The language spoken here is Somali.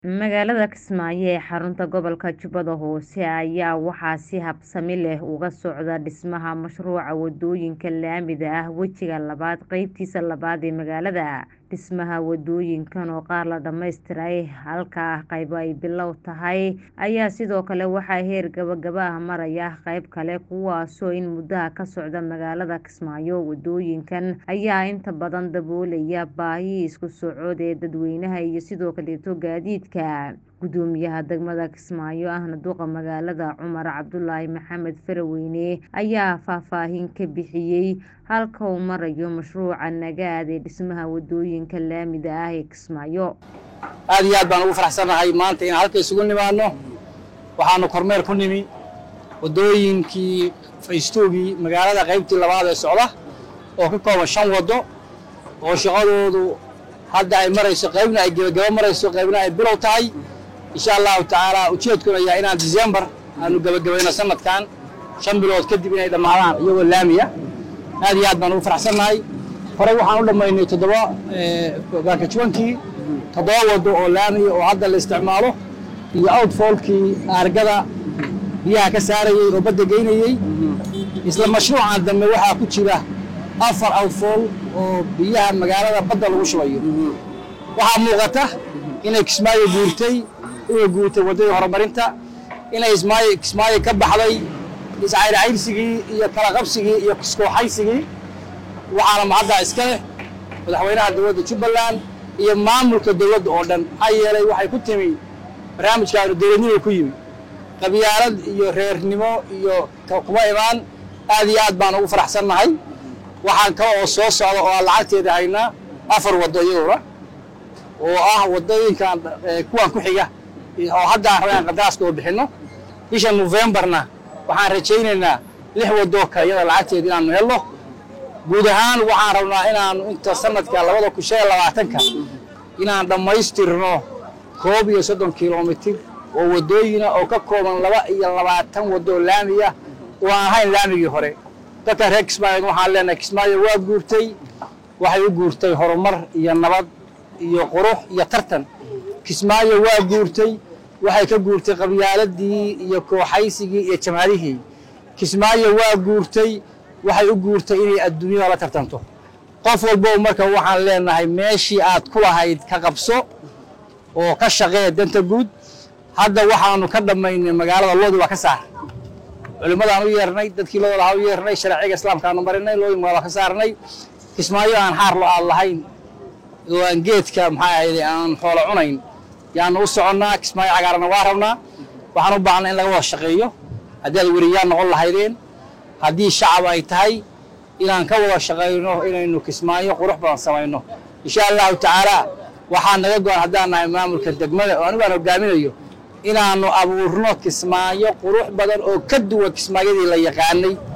Magaalada Kismaayo ee xarunta gobolka Jubbada Hoose ayaa waxaa si habsami leh uga socda dhismaha mashruuca wadooyinka laamida ah wejiga labaad qeybtiisa labaad ee magaalada. Dhismaha wadooyinkan oo qaar la dhammaystiray halka qaybo ay bilow tahay ayaa sidoo kale waxaa heer gabagaba ah maraya qayb kale kuwaasoo in muddo ah ka socda magaalada Kismaayo. Wadooyinkan ayaa inta badan daboolaya baahida isku socod ee dadweynaha iyo sidoo kaleeto gaadiidka. Gudoomiyaha degmada Kismaayo ahna duqa magaalada Cumar Cabdulaahi Maxamed Faraweyne ayaa faahfaahin ka bixiyay halka uu marayo mashruuca nagaad ee dhismaha wadooyinka laamida ah ee Kismaayo. aad iyo aad baan ugu faraxsanahay maanta inaan halka isugu nimaadno waxaanu kormeer ku nimi wadooyinkii faystoogii magaalada qaybtii labaad ee socda oo ka kooban shan wado oo shaqadoodu hadda ay marayso qaybna ay gebagabo marayso qaybna ay bilow tahay insha allahu tacaala ujeedkuna ayaa inaan December aanu gebagabayno sanadkan shan bilood kadib inay dhammaadaan iyagoo laamiya aad iyo aad baan ugu faraxsanahay horey waxaan u dhammaynay toddoba baakajuwankii toddoba wado oo laamiya oo hadda la isticmaalo iyo outfallkii aargada biyaha ka saarayey oo badda geynayey isla mashruucan dambe waxaa ku jira afar outfall oo biyaha magaalada badda lagu shubayo waxaa muuqata inay kismaayo guurtay inay guurtay waddadii horumarinta inay ismaayo kismaayo ka baxday iscayrcayrsigii iyo kala qabsigii iyo kiskooxaysigii waxaana mahaddaa iska leh madaxweynaha dowladda jubbaland iyo maamulka dowladda oo dhan maxaa yeelay waxay ku timi barnaamijkaanu dowladnimo ku yimi qabyaalad iyo reernimo iyo kuma imaan aad iyo aad baan ugu faraxsannahay waxaan kale oo soo socda oo aan lacagteeda haynaa afar waddo iyaduna oo ah waddooyinkan kuwan ku xiga oo hadda aan rabay aan qandaraaska oo bixinno bisha Novemberna waxaan rajaynaynaa lix waddo kale iyada lacagteeda inaanu helno guud ahaan waxaan rabnaa inaanu inta sanadka labada kun shan iyo labaatanka inaan dhammaystirno koob iyo soddon kilomitir oo waddooyina oo ka kooban laba iyo labaatan waddo laamiya oo aan ahayn laamigii hore dadka reer kismaayo waxaan leenahay kismaayo waa guurtay waxay u guurtay horumar iyo nabad iyo qurux iyo tartan kismaayo waa guurtay waxay ka guurtay qabyaaladii iyo kooxaysigii iyo jamaadihii kismaayo waa guurtay waxay u guurtay inay adduunyada la tartanto qof walbo marka waxaan leenahay meeshii aad ku lahayd ka qabso oo ka shaqee danta guud hadda waxaanu ka dhammaynay magaalada loodi waa ka saar culimmadaan u yeernay dadkii loo lahaa u yeernay sharciga islaamkaanu marinay loodin waa ka saarnay kismaayo aan xaar lo aan lahayn oo aan geedka maxaa ahayde aan xoolo cunayn yaanu u soconnaa kismaayo cagaarana waa rabnaa waxaan u baahnay in laga wada shaqeeyo haddii aad weriyaan noqon lahaydeen haddii shacab ay tahay inaan ka wada shaqayno inaynu kismaayo qurux badan samayno insha allahu tacaala waxaa naga go-an haddaan nahay maamulka degmada oo anigu aan hogaaminayo inaannu abuurno kismaayo qurux badan oo ka duwan kismaayadii la yaqaanay